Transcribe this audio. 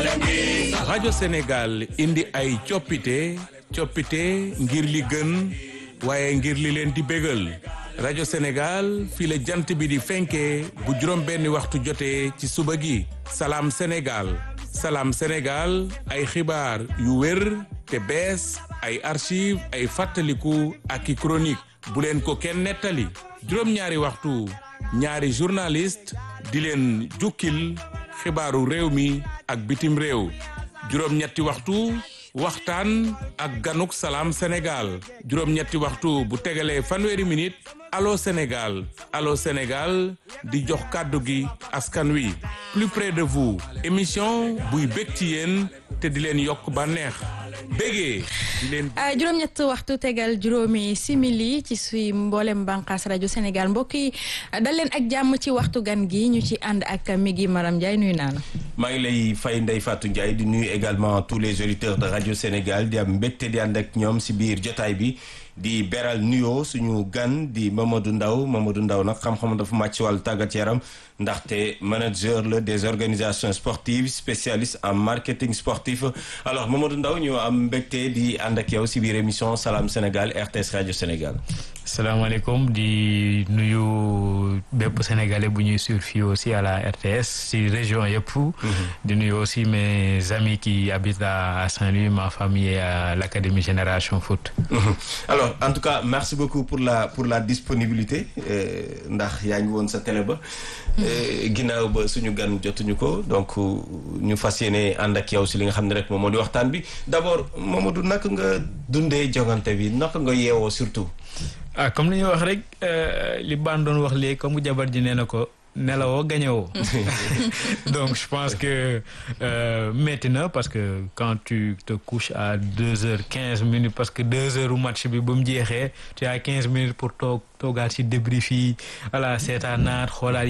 rajo Sénégal indi ay coppite coppite ngir li gën waaye ngir li leen di bégal rajo Sénégal fii la jant bi di fenkee bu juróom benni waxtu jotee ci suba gi salaam Sénégal salaam Sénégal ay xibaar yu wér te bees ay archive ay fàttaliku ak i chronique bu leen ko kenn nettali juróom-ñaari waxtu ñaari journaliste di leen jukkil xibaaru réew mi ak bitim réew juróom-ñetti waxtu waxtaan ak ganuk salaam Sénégal juróom-ñetti waxtu bu tegalee fanweeri minute allo Sénégal allo Sénégal di jox kàddu gi askan wi plus près de vous émission buy bég ci yéen te di leen yokk bànneex bégee di leen juróom-ñett waxtu tegal juróomi simili ci suy mboolem bànqaas rajo Sénégal mbokk yi dal leen ak jàmm ci waxtu gan gi ñu ci ànd ak Migui Maram Ndiaye nuyu naa la. maa ngi lay fay Ndeye Fatou Ndiaye di nuyu également tous les auditeurs de rajo Sénégal di am mbégte di ànd ak ñoom si biir jotaay bi di beral nuyoo suñu gan di Mamadou Ndaw Mamadou Ndaw nag xam-xam dafa màcc ci wàllu tàggat yaram ndaxte manager la des organisations sportives spécialiste en marketing sportif alors Mamadou Ndaw ñu am mbégte di ànd ak yow si biir émission Salam Sénégal RTS rajo Sénégal. salaamaaleykum di nuyu bépp sénégalais bu ñuy suivre fii aussi à la RTS si région yëpp. di nuyu aussi mes amis qui habitent à Saint-Louis ma famille et à l'académie Génération Foot. alors en tout cas merci beaucoup pour la pour la disponibilité ndax yaa ngi woon sa télé ba. ginnaaw ba suñu gan jotuñu ko donc ñu fas yéene ànd ak yow si li nga xam ne rek moom moo di waxtaan bi d'abord Mamadou naka nga dundee jongante bi naka nga yeewoo surtout. ah comme li ñuy wax rek li baan doon wax léegi comme jabar ji nee na ko nelawoo gañewoo donc je pense que euh, métti na parce que quand tu te couches à deux heures quinze minutes parce que deux heures u match bi ba mu jeexee tu as quinze minutes pour toog toogaat si débrief yi voilà seetaanaat xoolaat